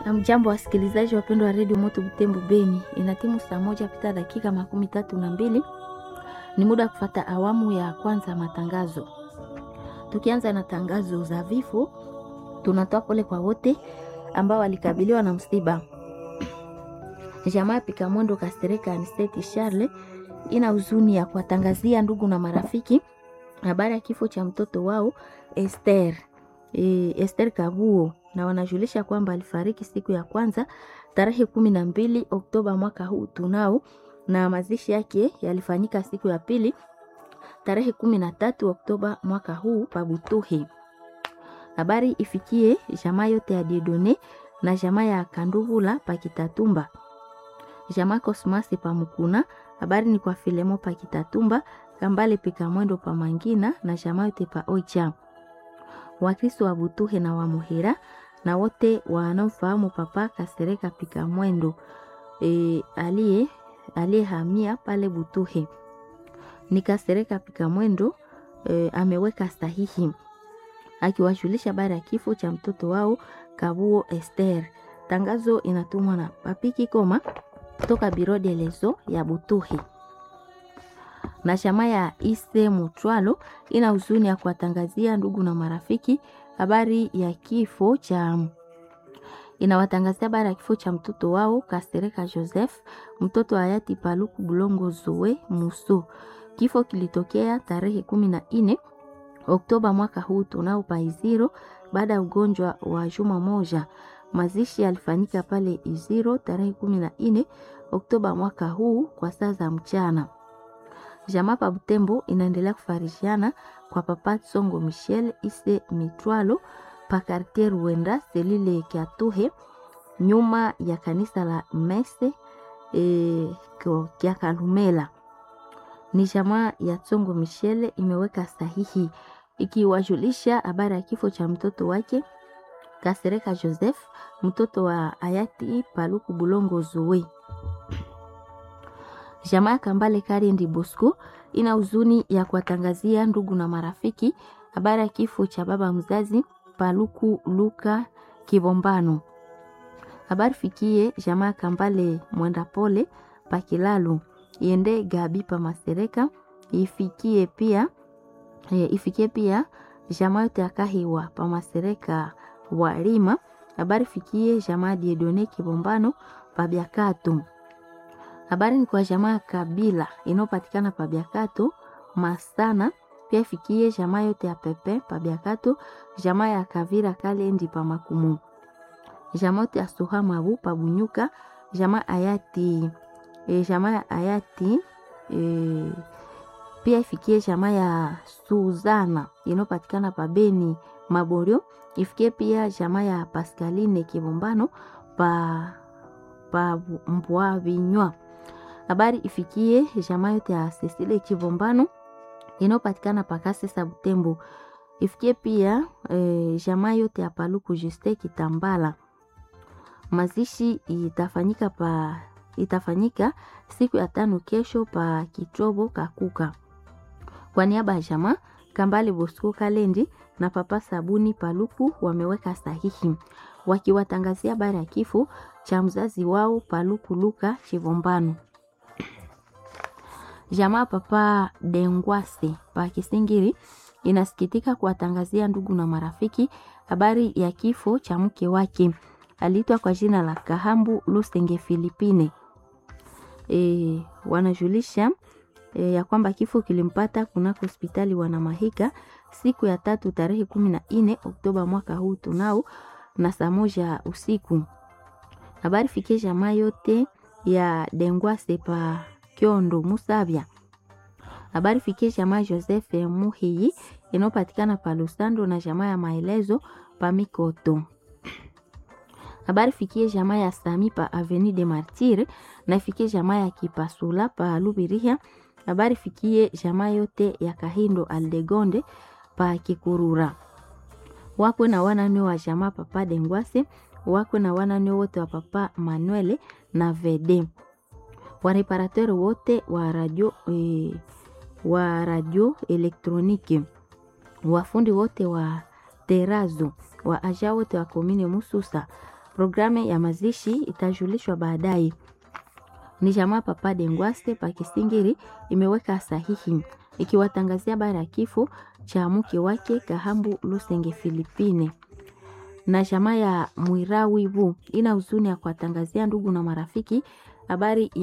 Mjambo wasikilizaji wapendwa wa redio Moto Butembo Beni, inatimu saa moja pita dakika makumi tatu na mbili. Ni muda wa kufata awamu ya kwanza ya matangazo. Tukianza na tangazo za vifo, tunatoa pole kwa wote ambao walikabiliwa na msiba. Jamaa Pika Mwendo Kastereka Ansteti Charle ina huzuni ya kuwatangazia ndugu na marafiki habari ya kifo cha mtoto wao Esther e, Esther Kabuo na wanajulisha kwamba alifariki siku ya kwanza tarehe kumi na mbili Oktoba mwaka huu tunao, na mazishi yake yalifanyika siku ya pili tarehe kumi na tatu Oktoba mwaka huu Pabutuhi. Habari ifikie jamaa yote ya Diedone na jamaa ya Kanduvula Pakitatumba, jamaa Kosmasi Pamukuna. Habari ni kwa Filemo Pakitatumba, Kambale Pika Mwendo Pamangina na jamaa yote pa Oicha, Wakristo wa Butuhe na wa Muhira na wote wanaofahamu Papa Kasereka Pika Mwendo e, aliye aliyehamia pale Butuhe ni Kasereka Pika Mwendo e, ameweka sahihi akiwajulisha habari ya kifo cha mtoto wao Kabuo Esther. Tangazo inatumwa na Papiki Koma kutoka Biro de Leso ya Butuhe na chama ya Ise Mutwalo ina huzuni ya kuwatangazia ndugu na marafiki habari ya kifo cha inawatangazia habari ya kifo cha mtoto wao Kasereka Joseph, mtoto wa hayati Paluku Bulongo Zoe Muso. Kifo kilitokea tarehe kumi na nne Oktoba mwaka huu tunao paiziro, baada ya ugonjwa wa juma moja. Mazishi yalifanyika pale Iziro tarehe kumi na nne Oktoba mwaka huu kwa saa za mchana. Jamaa pa Butembo inaendelea kufarishiana kwa Papa Songo Michel Ise Mitwalo pa Quartier Ruenda selile Kiatuhe nyuma ya kanisa la Mese e, kya Kalumela. Ni jamaa ya Songo Michel imeweka sahihi ikiwajulisha habari ya kifo cha mtoto wake Kasereka Joseph, mtoto wa hayati Paluku Bulongo Zoe. Jamaa ya Kambale Kariendi Bosco ina huzuni ya kuwatangazia ndugu na marafiki habari ya kifo cha baba mzazi Paluku Luka Kibombano. Habari fikie jamaa ya Kambale Mwenda Pole Pakilalu iende Gabi pa Masereka ifikie pia e, ifikie pia jamaa yote ya Kahiwa pa Masereka Walima. Habari fikie jamaa Diedone Kibombano pa Biakato. Habari ni kwa jamaa ya Kabila inayopatikana pa Biakato Masana, pia ifikie jamaa yote ya Pepe pa Biakato, jamaa ya Kavira Kalendi pa Makumu, jamaa yote ya Soha Mabu pa Bunyuka, jamaa ayati e, jamaa ya ayati e, pia ifikie jamaa ya Suzana inayopatikana pa Beni Maborio, ifikie pia jamaa ya Pascaline Kibombano pa pa Mbwa Vinywa habari ifikie jamaa yote ya Cecile Chivombano inayopatikana pakase sa Butembo. Ifikie pia e, jamaa yote ya Paluku Juste Kitambala. Mazishi itafanyika pa itafanyika siku ya tano kesho pa Kitrobo Kakuka. Kwa niaba ya jamaa Kambale Bosco Kalendi na Papa Sabuni Paluku wameweka sahihi wakiwatangazia habari ya kifo cha mzazi wao Paluku Luka Chivombano. Jamaa Papa Dengwase pa Kisingiri inasikitika kuwatangazia ndugu na marafiki habari ya kifo cha mke wake aliitwa kwa jina la Kahambu Lusenge Filipine. E, wanajulisha e, ya kwamba kifo kilimpata kunako hospitali Wanamahika siku ya tatu tarehe kumi na nne Oktoba mwaka huu tunao na saa moja usiku. Habari fikie jamaa yote ya Dengwase pa Kyondo Musabya. Habari fikie jamaa Joseph Muhiyi inayopatikana pa Lusando na jamaa ya Maelezo pa Mikoto. Habari fikie jamaa ya Sami pa Avenue de Martyr na fikie jamaa ya Kipasula pa Lubiriha. Habari fikie jamaa yote ya Kahindo Aldegonde pa Kikurura. Wakwe na wanane wa jamaa Papa Dengwase, wakwe na wanane wote wa Papa Manuele na Vede wareparateur wote wa radio e, wa radio elektroniki, wafundi wote wa terazo, wa aja wote wa komine Mususa, Programu ya mazishi itajulishwa baadaye. Ni jamaa Papa Dengwaste Pakisingiri imeweka sahihi ikiwatangazia habari ya kifo cha mke wake Kahambu Lusenge Filipine na jamaa ya Mwirawivu ina huzuni ya kuwatangazia ndugu na marafiki habari ya